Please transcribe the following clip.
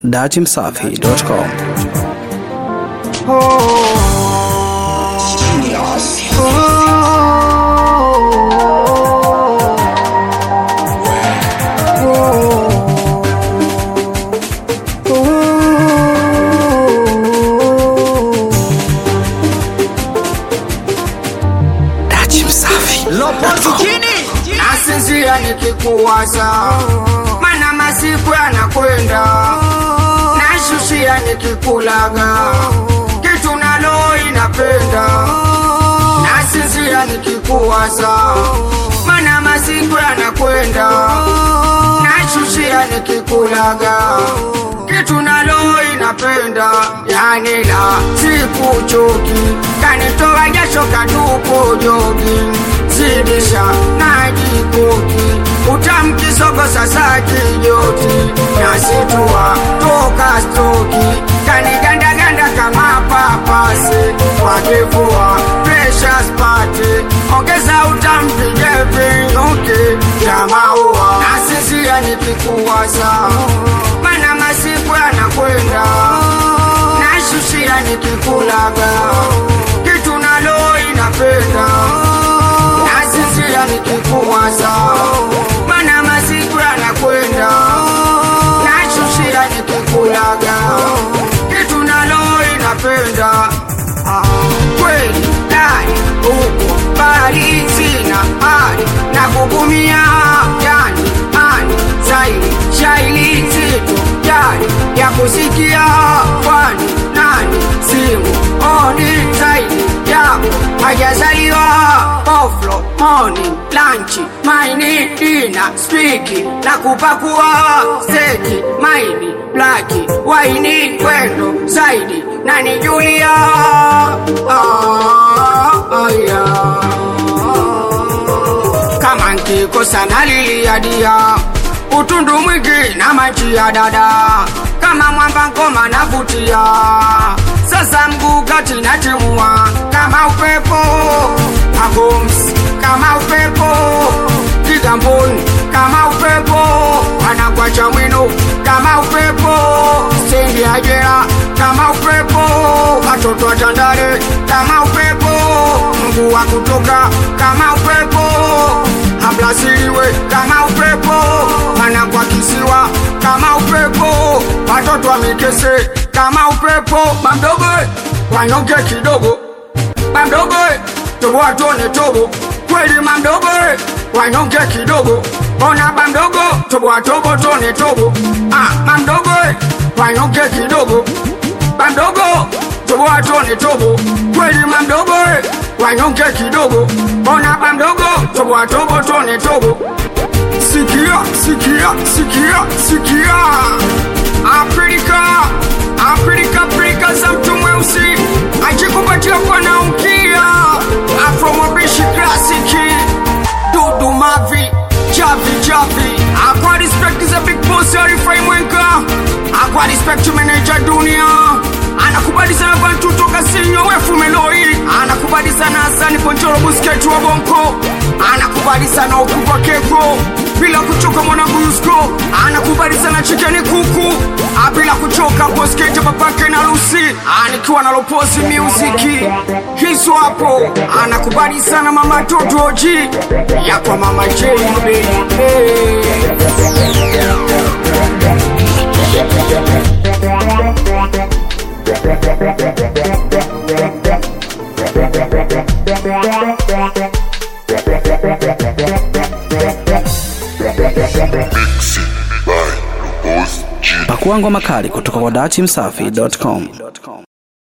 datimsafi.com nasinzia nikikuwaza, mana masiku yanakwenda, nashushia nikikulaga, kitu nalo inapenda, nasinzia nikikuwaza, mana masiku yanakwenda, nashushia nikikulaga, kitu nalo inapenda, yani la sikuchoki, kanitoa jasho katupo jogi zidisha na jikoki utamkisogo sasa kijoti nasitua toka stoki kanigandaganda kama papasi wakifua presha spati ongeza utampige vinyuki ya maua nasisia nikikuwaza mana masiku yanakwenda nashushia nikikulaga kitu nalo inapenda nasisia nikikuwaza, mana masiku yanakwenda, nashushia nikikulaga, kitu nalo inapenda Ah, kweli dai huko bali sina hali na kugumia yani ani zaidi shaili zito jari ya kusikia kwani nani simu oni zaidi yako hajazaliwa oflo morning lunch maini dina spiki na kupakua seki maini blaki waini kwendo zaidi nani julia ah, ah, yeah. kama nkikosa naliliadia utundu mwingi na maji ya dada kama mwamba ngoma navutia sasa mguu kati natimua kama upepo agoms kama upepo kigamboni kama upepo anakwacha mwino kama upepo stendi ya jela kama upepo watoto wa Tandale kama upepo mguu wa kutoka kama upepo ablasiliwe kama upepo anakwa kisiwa kama upepo watoto wa Mikese kama upepo mamdogo wanyonge kidogo mamdogo tobo watone tobo kweli mamdogo wanyonge kidogo bona mamdogo tobo watobo tone tobo ah mamdogo wanyonge kidogo mamdogo tobo watone tobo kweli mamdogo wanyonge kidogo bona mamdogo tobo watobo tone tobo sikia sikia sikia sikia Afrika Afrika Afrika za mtu mweusi ajikupatia kwa naunkia Afro mabishi klasiki Dudu Mavi Javi Javi Aqua respect is a big boss Arifai Mwenka Aqua respect to manager dunia anakubali sana bantu toka sinyo wefu meloi anakubali sana Hasani Ponchoro Busquets wa Bonko anakubali sana ukubwa keko bila kuchoka mwanangu Yusko anakubali sana chikeni kuku Ah, bila kuchoka boskete babake na Lucy anikiwa na Lopozi Music hizo hapo anakubali sana mama Totoji ya kwa mama J baby Pakua ngoma kali kutoka kwa datimsafi.com.